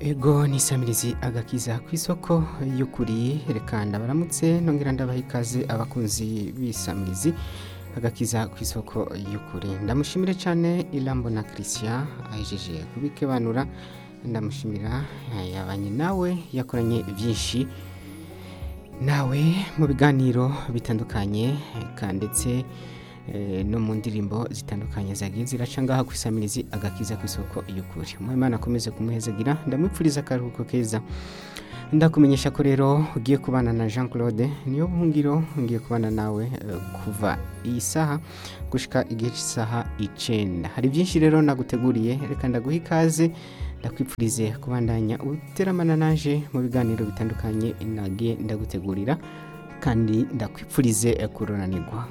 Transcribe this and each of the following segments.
ego nisamirizi agakiza ku isoko y'ukuri reka ndabaramutse nongera ndabaha ikaze abakunzi b'isamirizi agakiza ku isoko y'ukuri ndamushimire cyane irambo na christian ahejeje kubikebanura ndamushimira yabanye nawe yakoranye byinshi nawe mu biganiro bitandukanye eka ndetse eh, no mu ndirimbo zitandukanye zagiye ziraca ngaha ku isamirizi agakiza ku isoko y'ukuri umwimana akomeze kumuhezagira ndamwipfuriza akaruhuko keza ndakumenyesha ko rero ugiye kubana na jean claude niyo buhungiro ngiye kubana nawe eh, kuva iyi saha gushika igihe cy'isaha icenda hari byinshi rero naguteguriye reka ndaguha ikaze ndakwipfurize kubandanya uteramana naje mu biganiro bitandukanye nagiye ndagutegurira kandi ndakwipfurize eh, kuronanirwa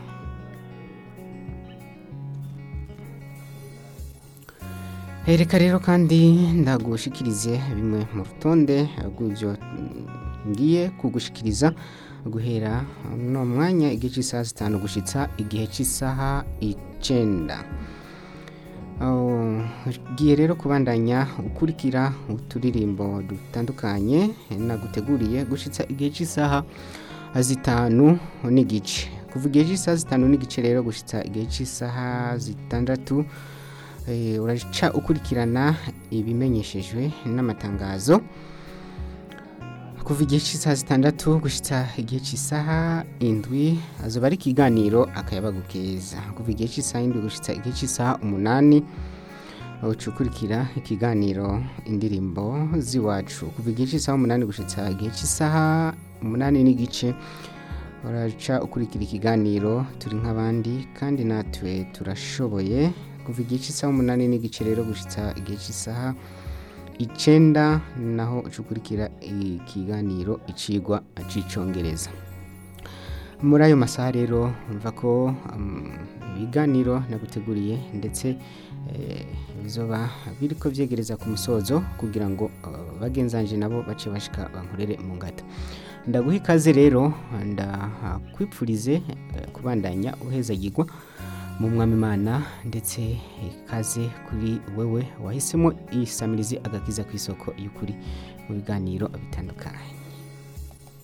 Eh, reka rero kandi ndagushikirize bimwe mu rutonde rw'ibyo mm, ngiye kugushikiriza guhera no mwanya igihe cy'isaha zitanu gushitsa igihe cy'isaha icenda Oh, ngiye rero kubandanya ukurikira uturirimbo dutandukanye naguteguriye gushitsa igihe cy'isaha zitanu n'igice kuva igihe cy'isaha zitanu n'igice rero gushitsa igihe cy'isaha zitandatu eh, uraca ukurikirana ibimenyeshejwe n'amatangazo kuva igihe cy'isaha zitandatu gushyitsa igihe cy'isaha indwi azoba ari ikiganiro akayabagu keza kuva igihe cy'isaha indwi gushyitsa igihe cy'isaha umunani uca ukurikira ikiganiro indirimbo z'iwacu kuva igihe cy'isaha umunani gushyitsa igihe cy'isaha umunani n'igice uraca ukurikira ikiganiro turi nk'abandi kandi natwe turashoboye kuva igihe cy'isaha umunani n'igice rero gushyitsa igihe cy'isaha icenda naho ucukurikira ikiganiro icigwa c'icongereza muri ayo masaha rero mva ko um, ibiganiro naguteguriye ndetse eh, bizoba biriko vyegereza ku musozo kugira ngo uh, bagenzanje nabo bace bashika bankorere mu ngata ndaguha ikaze rero ndakwipfurize eh, kubandanya uhezagirwa mu mwami imana ndetse ikaze kuri wewe wahisemo isamirizi agakiza ku isoko y'ukuri mu biganiro bitandukanye